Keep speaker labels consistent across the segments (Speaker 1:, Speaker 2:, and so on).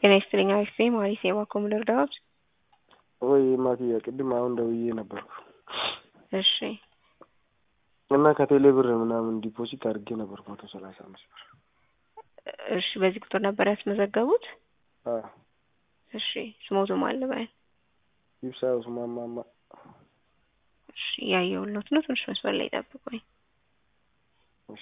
Speaker 1: ጤና ይስጥልኝ አሪፍ ነኝ ማሪስ የባኮ ልርዳዎት?
Speaker 2: ወይ ማክያ ቅድም አሁን ደውዬ ነበርኩ
Speaker 1: እሺ
Speaker 2: እና ከቴሌ ብር ምናምን ዲፖዚት አድርጌ ነበር መቶ ሰላሳ አምስት ብር
Speaker 1: እሺ በዚህ ቁጥር ነበር ያስመዘገቡት?
Speaker 2: አዎ
Speaker 1: እሺ ስሞቱ ማን ልበል?
Speaker 2: ይብሳ ኡስማን ማማ
Speaker 1: እሺ እያየሁሎት ነው ትንሽ መስመር ላይ ጠብቁኝ
Speaker 2: እሺ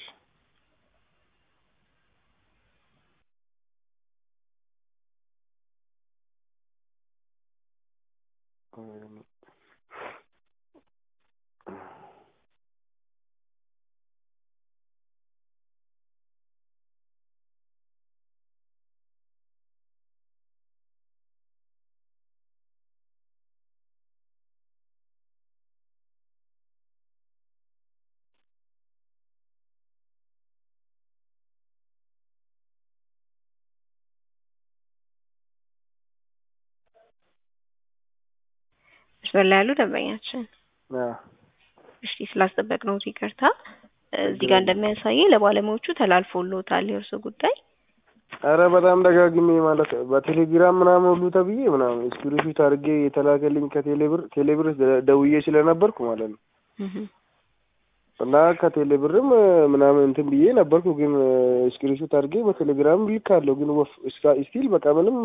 Speaker 1: መስመር ላይ ያሉ ደንበኛችን
Speaker 2: አዎ
Speaker 1: እሺ ስላስጠበቅነው ይቅርታ እዚህ ጋር እንደሚያሳየኝ ለባለሙያዎቹ ተላልፎልዎታል የእርሱ ጉዳይ
Speaker 2: አረ በጣም ደጋግሜ ማለት በቴሌግራም ምናምን ሁሉ ተብዬ ምናምን ስክሪንሾት አድርጌ የተላከልኝ ከቴሌ ብር ቴሌ ብር ደውዬ ስለነበርኩ ማለት ነው እና ከቴሌ ብርም ምናምን እንትን ብዬ ነበርኩ ግን ስክሪንሾት አድርጌ በቴሌግራም ልካለሁ ግን ወፍ ስቲል በቃ ምንም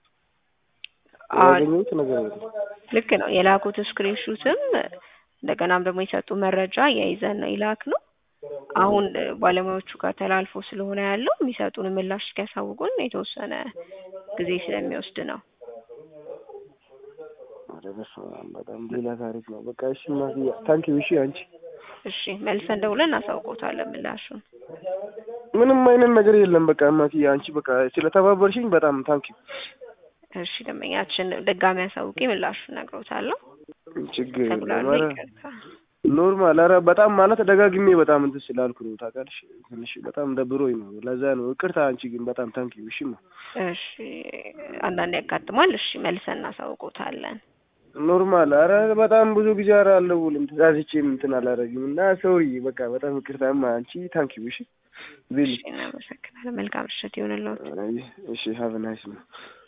Speaker 2: ያገኘሁት ነገር የለም
Speaker 1: ልክ ነው የላኩት ስክሪንሹትም እንደገናም ደግሞ የሰጡ መረጃ የይዘን ነው ይላክ ነው አሁን ባለሙያዎቹ ጋር ተላልፎ ስለሆነ ያለው የሚሰጡን ምላሽ እስኪያሳውቁን የተወሰነ ጊዜ ስለሚወስድ ነው።
Speaker 2: ኧረ በስመ አብ በጣም ሌላ ታሪክ ነው። በቃ እሺ ማክያ ታንኪዩ። እሺ አንቺ
Speaker 1: እሺ መልሰን ደውለን እናሳውቆታለን ምላሹን።
Speaker 2: ምንም አይነት ነገር የለም። በቃ ማክያ አንቺ በቃ ስለተባበርሽኝ በጣም ታንኪዩ።
Speaker 1: እሺ ደንበኛችን ድጋሚ አሳውቄ ምላሹን እነግሮታለሁ።
Speaker 2: ችግር የለም።
Speaker 1: ተጉላሉ
Speaker 2: ኧረ
Speaker 1: ይቅርታ።
Speaker 2: ኖርማል። ኧረ በጣም ማለት ደጋግሜ በጣም እንትን ስላልኩ ነው ታውቃለሽ። ትንሽ በጣም ደብሮኝ ነው። ለዛ ነው ይቅርታ። አንቺ ግን በጣም ታንኪዩ። እሺ ማ
Speaker 1: እሺ አንዳንድ ያጋጥማል። እሺ መልሰን እናሳውቆታለን።
Speaker 2: ኖርማል። ኧረ በጣም ብዙ ጊዜ ኧረ አልደውልም ተሳስቼም እንትን አላደርግም እና ሶሪ በቃ በጣም ይቅርታማ። አንቺ ታንኪዩ። እሺ ሪሊ
Speaker 1: እሺ እናመሰግናለን። መልካም ምሽት ይሁንልዎት።
Speaker 2: እሺ ሀቭ ናይስ ነው